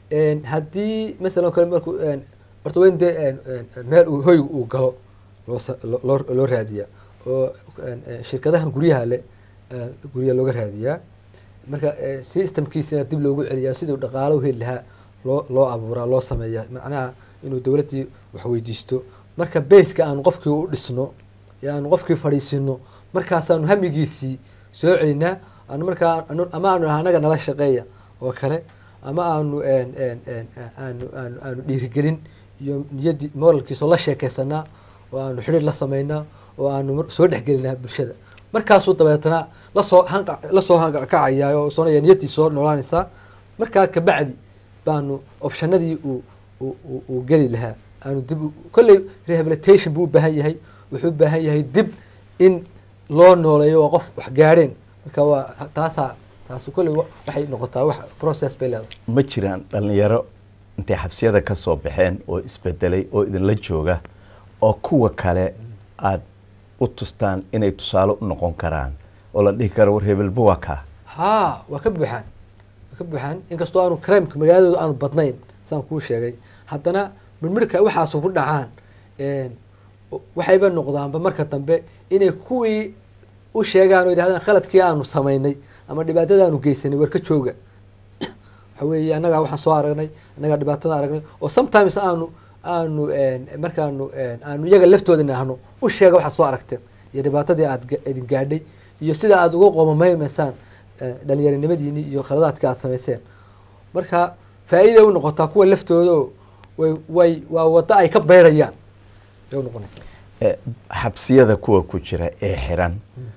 haddii masalan kale markuu horta waa in dee meel uu hoyga uu galo loo sa- loo- loo loo raadiyaa oo shirkadahan guryaha le guryaha looga raadiyaa marka systemkiisina dib loogu celiyaa siduu dhaqaalo u heli lahaa loo loo abuuraa loo sameeyaa macnaha inuu dowladdii wax weydiisto marka baseka aanu qofkii u dhisno ee aanu qofkii fadhiisino markaasaanu hamigiisii soo celinaa aanu markaa anu- ama aanu anaga nala shaqeeya oo kale ama aanu een- een- een, aanu aanu aanu dhiirigelin iyo niyaddii moralkiisoo la sheekeysanaa oo aanu xidhiir la sameynaa oo aanu mar- soo dhexgelinaa bulshada markaasuu dabeetana lasoo hanqa lasoo hankacayaa oo soonaya niyaddii soo noolaanaysaa markaa kabacdi baanu optionadii uu uu- uu- uu geli lahaa aanu dib u- kolley rehabilitation buu u baahan yahay wuxuu u baahan yahay dib in loo nooleeyo waa qof wax gaadheen marka waa taasaa taasu kolley wa- waxay noqotaa wax process bay leedahay ma jiraan dhalinyaro intay xabsiyada ka soo baxeen oo isbedelay oo idinla jooga oo kuwa kale aad u tustaan inay tusaale u noqon karaan oo la dhihi karo war hebelba waa kaa haa waa ka buuxaan waa ka buuxaan inkastoo aanu crimeka magaaladooda aanu badnayn saan kuu sheegay haddana mirmirka waxaasu ku dhacaan een, waxayba noqdaanba marka dambe inay kuwii u sheegaan oo yidhahdaan khaladkii aanu samaynay ama dhibaatada aanu geysanay war ka jooga waxa weeye annagaa waxaan soo aragnay annagaa dhibaatada aragnay oo sometimes aanu aanu een, markaanu een, aanu iyaga laftooda nahno u sheega waxaad soo aragteen iyo dhibaatadii aad ga- idin gaadhay iyo sida aad uga qoomameymaysaan eh, dhalinyaronimadiini iyo khaladaadka aad samayseen marka faa'iiday u noqotaa kuwa laftooda oo way way waa waddo ay ka beyrayaan bay u noqonaysaa Eh, xabsiyada kuwa ku jira ee xiran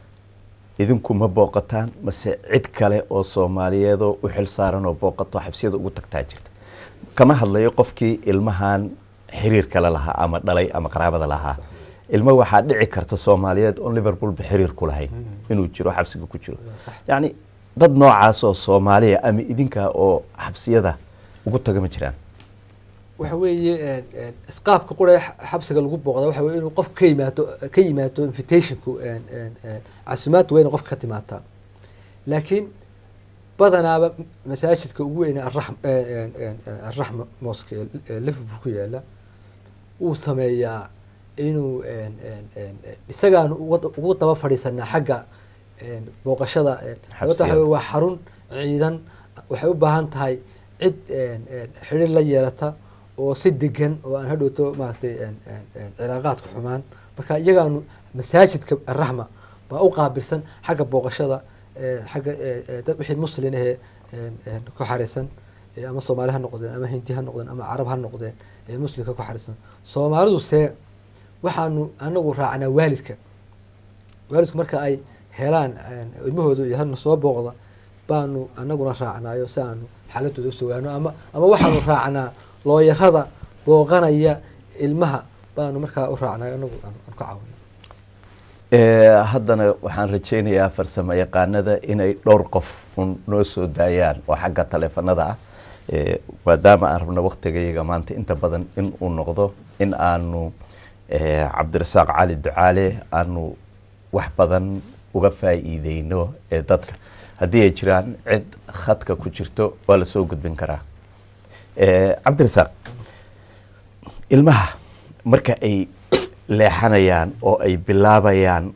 idinku ma booqataan mase cid kale oo soomaaliyeedoo u xil saaran oo booqato xabsiyada ugu tagtaa jirta kama hadlayo qofkii ilmahan xiriir kale lahaa ama dhalay ama qaraabada lahaa ilmo waxaa dhici karta soomaaliyeed oon liverpoolba xiriir ku lahayn inuu jiro xabsiga ku jiro sax. yacni dad noocaas oo soomaaliya ama idinka oo xabsiyada ugu taga ma jiraan waxa weeye een, een, isqaabka qura xabsiga lagu booqda waxa weye inuu qof ka yimaado ka yimaado invitationku een, een, een, casuumaadda weyna qofka ka timaataa laakiin badanaaba masaajidka ugu weyne Arrahm- een, een, een, een, arraxma mosque ee ee liverpool ku yaala wuu sameeyaa inuu een, een, een, een, isagaanu uga ugu daba fadhiisanaa xagga een, booqashada een, sababta waxa weye waa xarun ciidan waxay u baahan tahay cid een, een, xidhiir la yeelata oo si degan oo aan hadhowto maaragtay een, een, een, cilaaqaadka xumaan marka iyagaanu masaajidka arraxma baa u qaabilsan xagga booqashada een, xagga ee, ee, dad wixii muslin ahee een, een, ku xariisan ee, ama soomaali ha noqdeen ama hindi ha noqdeen ama carab ha noqdeen ee muslimka ku xariisan soomaalidu see waxaanu anagu raacnaa waalidka waalidku marka ay helaan een, ilmahooda iyo hadna soo booqda baanu anaguna raacnaayo si aanu xaaladooda usugaano ama ama waxaanu raacnaa looyarada booqanaya ilmaha baanu markaa u raacnayo anagu aan aan ka caawino Eh, haddana waxaan rajaynayaa farsamo yaqaanada inay dhowr qof un noo soo daayaan oo xagga taleefanada ah Eh, maadaama aan rabno waktigayaga maanta inta badan in uu noqdo in aanu eh, cabdirasaaq cali ducaale aanu wax badan uga faa'iideyno ee dadka haddii ay jiraan cid khadka ku jirto waa lasoo gudbin karaa Eh, cabdirasaaq ilmaha marka ay leexanayaan oo ay bilaabayaan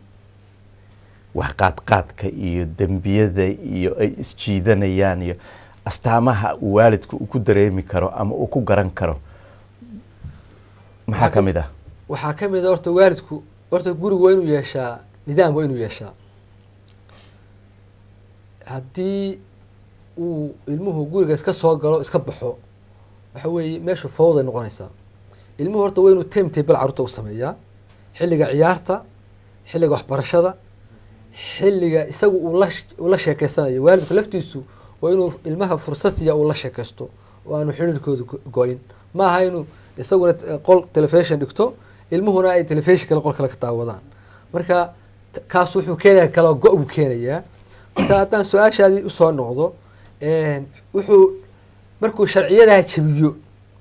wax qaadqaadka iyo dembiyada iyo ay isjiidanayaan iyo astaamaha uu waalidku uu ku dareemi karo ama uu ku garan karo maxaa ka mid ah waxaa ka mid a horta waalidku horta gurigu waa inuu yeeshaa nidaam waa inuu yeeshaa haddii uu ilmuhu guriga iska soo galo iska baxo waxa weeye meeshu fawday noqonaysaa ilmuhu horta waa inuu time table carruurta u sameeyaa xilliga ciyaarta xilliga waxbarashada xilliga isagu uu la uu la sheekeysanayo waalidku laftiisu waa inuu ilmaha fursad siiya uu la sheekeysto oo aanu xiriirkooda go- go-in maaha inuu isaguna t- qol telefishon dhigto ilmuhuna ay telefishin kale qol kale ka daawadaan marka t- kaas wuxuu keenaya kala go- buu keenayaa marka haddaan su-aashaadii usoo noqdo een, wuxuu markuu sharciyadaha jabiyo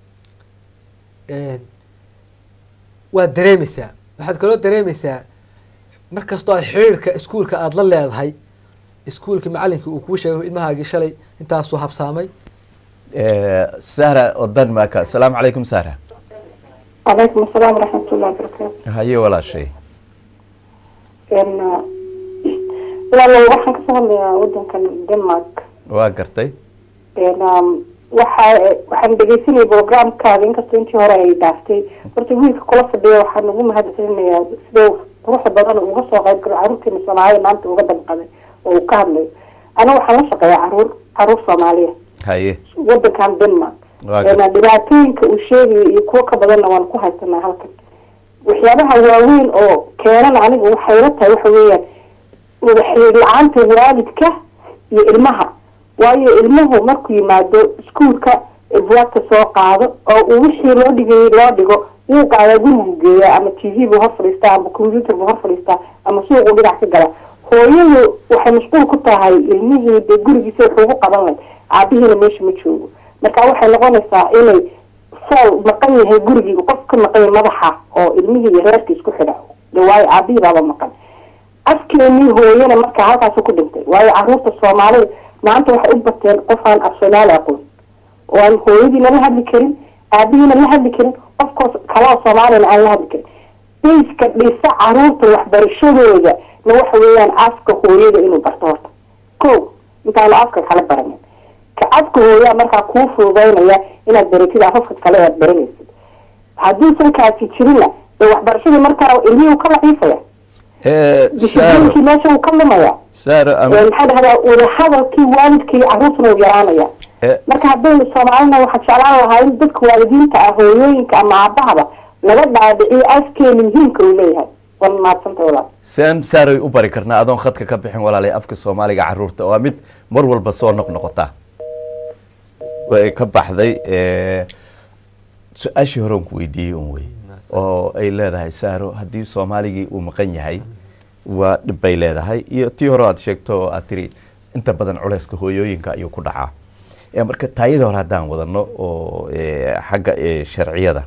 een, waad dareemaysaa waxaad kaloo dareemaysaa markastoo aad xiriirka iskuulka aada la leedahay iskuulka macalinkii uu kuu sheegay ilmahaagii shalay intaasuu habsaamay Eh, sahra oo denmark asalaamu calaykum sahra calaykum asalaam waraxmatullahi wabarakaatu haye walaashay n walaalo waxaan kasoo hadlayaa wadankan denmark waa gartay n waxa waxaan dhegeysanayay programkaada inkastoo intii hore ay dhaaftay horta wiilka kula fadhiya waxaan ugu mahadcelinayaa sida quruxda badan uga soo qayb galo caruurteena soomaalida maanta uga damqaday oo uu ka hadlayo aniga waxaan la shaqeeyaa caruur caruur soomaaliya haye wadankan denmark waa Een, gartay dhibaatooyinka uu sheegayo iyo kuwo ka badanna waan ku haysanaa halkan waxyaabaha waaweyn oo keenana aniga waxay la tahay waxa weeyaan wada xiriir la-aanta waalidka iyo ilmaha waayo ilmuhu markuu yimaado iskuulka buwaagta soo qaado oo uu wixii loo dhigayay loo dhigo wuu qaadaa gurigu geeyaa ama t v buu hor fadhiistaa ama computer buu hor fadhiistaa ama suuquu dhinac ka gala hooyadu waxay mashquul ku tahay ilmihii dee gurigiisa wuxuu ugu qaban lahay aabihiina meesha ma joogo marka waxay noqonaysaa inay fool maqan yahay gurigiiga qof ka maqan yahay madaxa oo ilmihii iyo reerka isku xidha de waayo aabihii baaba maqan afkeenii hooyana marka halkaasu ku dhintay waayo caruurta soomaalida maanta waxay u bateen qof aan af soomaali aqoon oo aan hooyadiina la hadli karin aabihiina la hadli karin qofkoos kaloo soomaaliyana aan la hadli karin bayska dhisa caruurta waxbarashadooda na waxa weeyaan afka hooyada inuu barto horta ko intaanu afka kala baranin ka afka hooyaa markaa kuu fududaynaya inaad baratid afafka kale aad baranaysid hadduusan kaasi jirinna dee waxbarashadii markaa ilmihii uu ka laciifaya Eh, sahro dishiblinkii meesha uu ka lumaya sahro Ee, ama maxaa dhahdaa wadahadalkii waalidka iyo caruurtuna uu yaraanaya eh, marka haddaynu soomaalina waxaa jeclaan lahaa in dadka waalidiinta ah hooyooyinka ama aabahaba laga dhaadhiciyo afkeeni muhiimka uu leeyahay wan maadsanta walaal saan sahroy u bari karnaa adoon khadka ka bixin walaalay afka soomaaliga caruurta waa mid mar walba soo noqnoqota way ka baxday eh, su-aashii hore on ku weydiiyey un wey oo ay leedahay sahro haddii soomaaligii uu maqan yahay waa dhib bay leedahay iyo tii hore aad sheegto oo aad tiri inta badan culeyska hooyooyinka ayuu ku dhacaa Eh, marka taayada hore haddaan wadano oo eh, xagga eh, sharciyada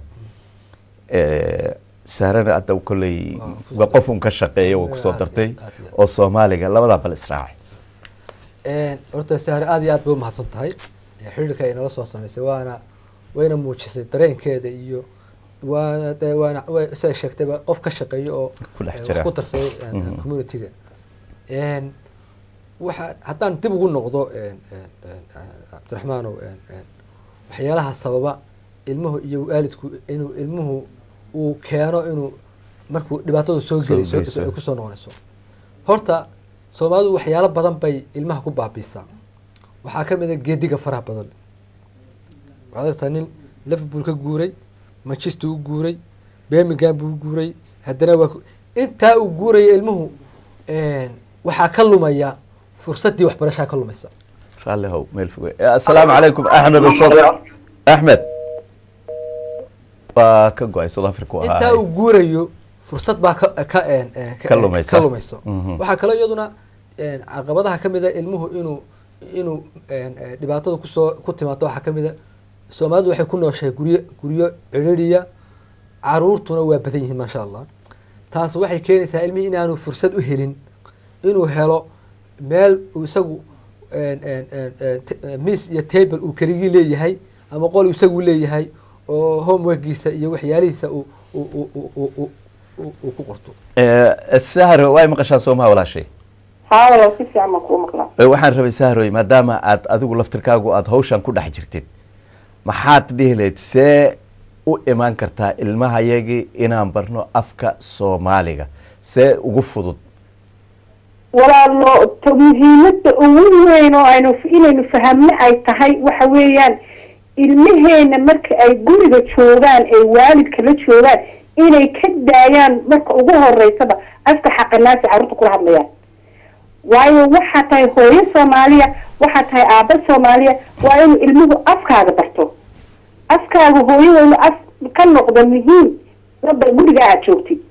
eh, sahrana hadda kolley waa qof un ka shaqeeya way kusoo dartay Aad iyo aad. oo soomaaliga labadaa bal israaci Een, horta sahre aad iyo aad bay umahadsan tahay Ee, xiriirka ay nala soo samaysay waana wayna muujisay dareenkeeda iyo waana dee waana way siday sheegtayba qof ka shaqeeya oo Ku dhex ee, jira. wax ku darsaday een, Mhm. community-ga Een, waxa haddaan dib ugu noqdo een, een, een, cabdiraxmaanow een, een, waxyaalaha sababa ilmuhu iyo waalidku inuu ilmuhu uu keeno inuu markuu dhibaatadu soo Soo gelayso geyso. ay kusoo noqonayso horta soomaalidu waxyaalo badan bay ilmaha ku baabiisaa waxaa ka mid a geediga faraha badan waxaad aragtaa nin liverpool ka guuray manchester u guuray birmingham buu u guuray haddana waa ku- intaa uu guuraya ilmuhu een, waxaa ka lumaya fursaddii waxbarashaa ka lumaysa raalli how meel foge Eh, assalaamu calaykum axmed usod axmed waa ka go-ay south africa u intaa ahaa uu guurayo fursad baa ka ka een, een, Ka lumaysa. ka lumayso Mhm. waxaa kaloo iyaduna een, caqabadaha ka mid a ilmuhu inuu inuu een, een, dhibaatada kusoo ku timaado waxaa ka mid a soomaalidu waxay ku nooshahay guryo guryo cidhiriya caruurtuna waa badan yihiin maasha allah taas waxay keenaysaa ilmihii inaanu fursad u helin inuu helo meel uu isagu een, een, een, een, t- een, miis iyo table uu keligii leeyahay ama qol isagu leeyahay oo homeworkiisa iyo waxyaalihiisa uu uu- uu- uu- uu- uu- uu- uu ku qorto Eh, sahro way maqashaa soomaha walaashay haa walaal si fiican baan kuu maqlaa Eh, waxaan rabay sahroy maadaama aad adigu laftirkaagu aada hawshan ku dhex jirtid maxaad dhihi lahayd see u imaan kartaa ilmahayagii inaan barno afka soomaaliga see ugu fudud walaalo ta muhiimada ugu weyn oo aynu inaynu fahamno ay tahay waxa weeyaan ilmaheena marka ay guriga joogaan ay waalidka la joogaan inay ka daayaan marka ugu horeysaba afka xaqanaasi carruurta kula hadlayaan waayo waxaa tahay hooyo soomaaliya waxaa tahay aaba soomaaliya waa inuu ilmuhu afkaaga barto afkaaga hooyada inuu af ka noqdo muhiim gaba guriga aad joogtid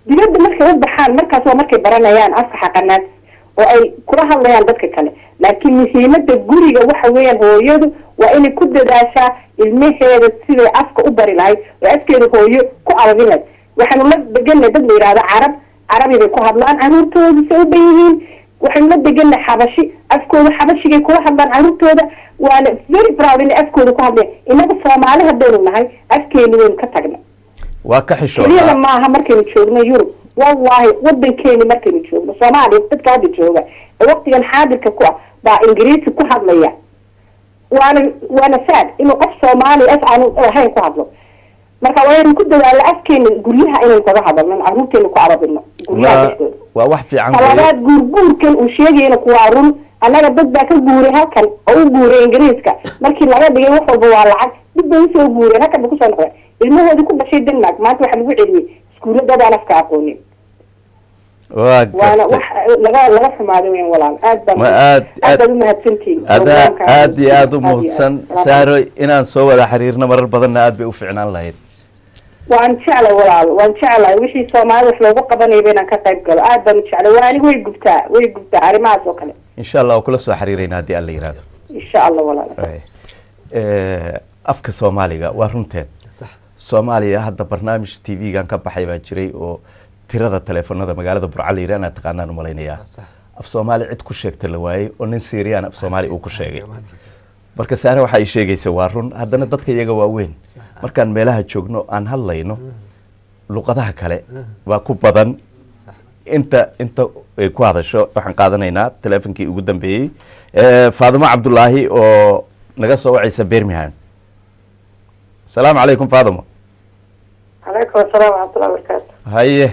dibadda markay u baxaan markaas waa markay baranayaan afka xaqanaad oo ay kula hadlayaan dadka kale laakiin muhiimada guriga waxa weeyaan hooyadu waa inay ku dadaashaa ilmaheeda siday afka u bari lahayd oo afkeeda hooyo ku arabin lahayd waxaanu la deganay dad la yidhahdo carab carabi bay ku hadlaan caruurtooda say u ban yihiin waxaynu la deganay xabashi afkooda xabashigay kula hadlaan caruurtooda waana very proud inay afkooda ku hadleen inaga soomaali haddaynu nahay afkeeni waynu ka tagnay waa ka keliyana xishoodaa maaha markaynu joogno yurub wallahi wadankeeni markaynu joogno soomaaliya dadka hadda jooga ee waqtigan xaadirka ku ah baa ingiriisi ku hadlaya waana waana sad inuu qof soomaali af aanu ahayn ku hadlo marka waa inaynu ku dadaalo afkeena guryaha inaynu kaga hadalno caruurteena ku arabino guryaha waa dhexdooda waa wax fiican weeye. talabaad guurguurkan uu sheegayna kuwaa run annaga dad baa ka guuray halkan oo u guuray ingiriiska markii laga dhigay wax walba waa lacag dib bay usoo guureen halkan bay kusoo noqdeen ilmahoodii ku dhashay denmark maanta waxaa lagu celiyey iskuulla dadaan afka aqoonin waa waana gartay. wax laga laga xumaaday weyn walaal aad baa Ma aad- aad aad- baad umahadsantihiin adaa Programka aad iyo aad u aad iyo muhudsan aad. saaro inaan soo wada xiriirno marar badanna aad bay u ficnaan lahayd waan jeclay walaal waan jeclahay wixii soomaalida wax loogu qabanayba inaan ka qayb galo aad baan u jeclay waa aniga way gubtaa way gubtaa arrimahaas oo kale insha allah waa kula soo xiriirayna haddii alla yihahdo insha allah walaal Eh, afka soomaaliga waa runteed sax soomaaliya hadda barnaamij t v-gan ka baxay baa jiray oo tirada teleefonada magaalada burca la yidhi anaa taqaanaan u malaynayaa sax af soomaali cid ku sheegta la waayey oo nin siiriyaan af soomaali uu ku sheegay marka saare waxa ay sheegaysa waa run haddana dadka iyaga waa weyn markaan meelaha joogno aan hadlayno luqadaha kale waa ku badan inta inta ay ku hadasho waxaan qaadanaynaa teleefonkii ugu dambeeyey Eh, faadimo cabdulaahi oo naga soo wacaysa birmingham asalaamu calaykum faadimo calaykum asalaam waraxmatullahi wabarakaatu haye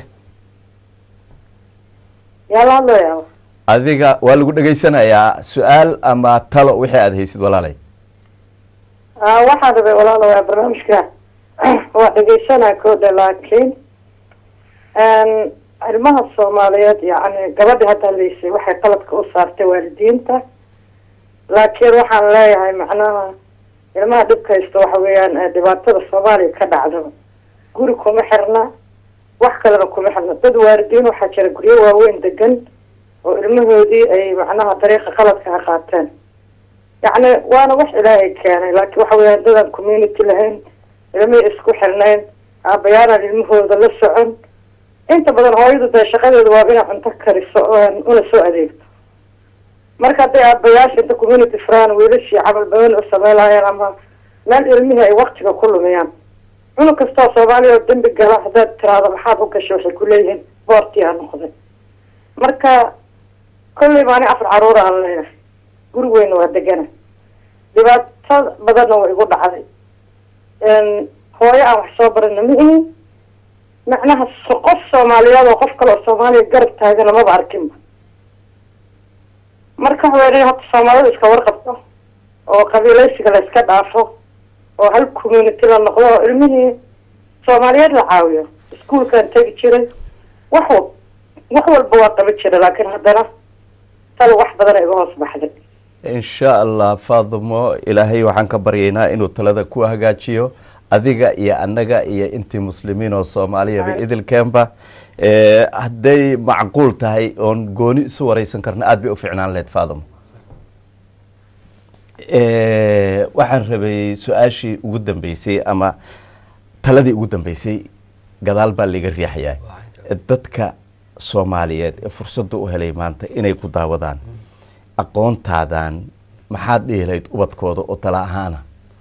yaa la hadlaya adiga waa lagu dhegaysanayaa su-aal ama talo wixii aada haysid walaalay waxaan rabay walaalo waa barnaamijka waa dhegeysanaa koodha laakiin ilmaha soomaaliyeed yani gabadha hadda hadlaysay waxay qaladka u saartay waalidiinta laakiin waxaan leeyahay macnaha ilmaha dhibka haysta waxa weeyaan eh, dhibaatada soomaaliya ka dhacdo guri kuma xirna wax kalena kuma xirna dad waalidiin waxaa jira guryo waaweyn degan oo ilmahoodii ay macnaha dariiqa qaladka ha qaateen yacni waana wax ilaahay keenay laakiin waxa weeyaan dadaan community lahayn ilmihii isku xirnayn aabayaanaan ilmahooda la socon inta badan hooyadu dee shaqadeedu waa inay cunto kariso oo una soo adeegto marka hadday aabayaasha inta community furaan wiilashii camal badan u sameynayaan ama meel ilmihii ay waktiga ku lumiyaan cunug kastoo soomaaliya oo dembi gala haddaad tiraahdo maxaad u gashay waxay ku leeyihiin boortii aa noqday marka kolley maani afar caruura aan leeyahay guri weyna waa degana dhibaato badanna waa igu dhacday hooyo aan wax soo barana ma ihin macnaha so- qof soomaaliyeed oo qof kale oo soomaaliya garab taagana maba arkinba marka haweeney hadda soomaalida iska warqabto oo qabiilaysiga la iska dhaafo oo hal community la noqdo oo ilmihii soomaaliyeed la caawiyo iskuolkaan tegi jiray wax wa wax walba waa qaban jiray laakiin haddana tal wax badana iga hoos baxday insha allah faadimo ilaahay waxaan ka baryaynaa inuu talada ku hagaajiyo adiga iyo annaga iyo intii muslimiin oo soomaaliyaba idilkeenba Eh, hadday macquul tahay oon gooni isu wareysan karna aada bay u ficnaan lahayd faadimo Eh, waxaan rabay su-aashii ugu dambeysay ama taladii ugu dambeysay gadaal baa laga riixayaa dadka soomaaliyeed ee fursadda u helay maanta inay ku daawadaan aqoontaadan maxaad dhihi lahayd ubadkooda oo tala ahaana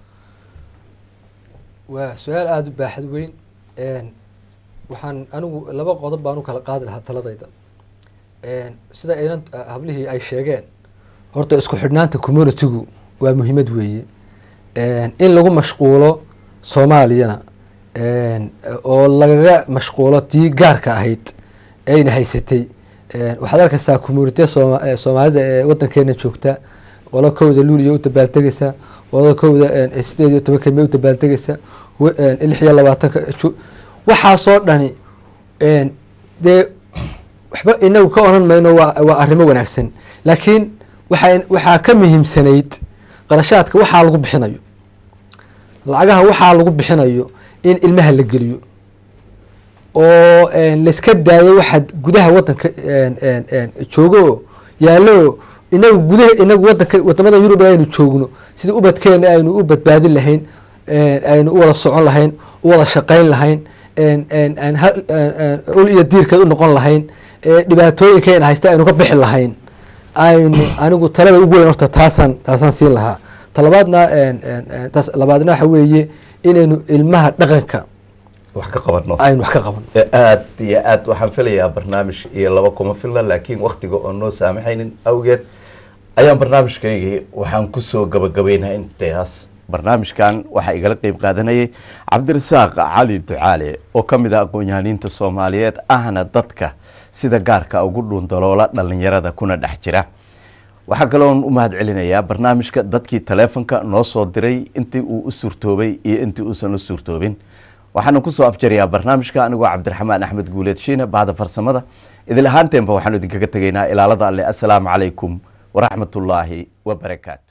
waa su-aal aada u baaxad weyn waxaan anigu laba qodob baan u kala qaadi lahaa taladayda sida aynan hablihii ay sheegeen horta isku xidhnaanta communitygu waa muhiimad weeye in lagu mashquulo soomaaliyana oo lagaga mashquulo tii gaarka ahayd ayna haysatay waxaad arkaysaa community sooma soomaalida ee wadankeena joogta qolo kowda luuliya u dabaaltegaysa qolo kowda sideed iyo toban kelme u dabaaltegaysa lix iyo labaatanka ju- waxaasoo dhani dee waxba inagu ka oran mayno waa waa arrimo wanaagsan laakiin waxaa waxaa ka muhiimsanayd qarashaadka waxaa lagu bixinayo lacagaha waxaa lagu bixinayo in ilmaha la geliyo oo een, layska daayo waxaad gudaha wadanka een, een, een, joogo oo yaallo oo inagu gudaha inagu wadanka wadamada yurub aynu joogno sidii ubadkeena aynu u badbaadin lahayn een, aynu u wada socon lahayn u wada shaqayn lahayn een, een, een, hal- een, een, ul iyo diirkeed u noqon lahayn ee, dhibaatooyinkeena haysta aynu ka bixi lahayn aynu anigu talada ugu weyn horta taasaan taasaan siin lahaa talabaadna een, een, een, taas labaadna waxa weeye inaynu ilmaha dhaqanka wax ka qabanno aynu wax ka qaban Eh, aad iyo aad waxaan filayaa barnaamij iyo laba kuma filna laakiin waktiga oo noo saamaxaynin awgeed ayaan barnaamijkaygii waxaan kusoo gabagabaynaha intaas barnaamijkan waxaa igala qeyb qaadanayay cabdirasaaq cali ducaale oo ka mid ah aqoon-yahaniinta soomaaliyeed ahna dadka sida gaarka ugu dhuundaloola dhalinyarada kuna dhex jira waxaa kaloon u mahad celinayaa barnaamijka dadkii taleefonka noo soo diray intii uu u suurtoobay iyo intii uusan u suurtoobin waxaana kusoo afjarayaa barnaamijka anigoo cabdiraxmaan axmed guuleed shiine bahda farsamada idil ahaanteenba waxaanu idinkaga tegaynaa ilaalada alle assalaamu calaykum waraxmatullaahi wabarakaatu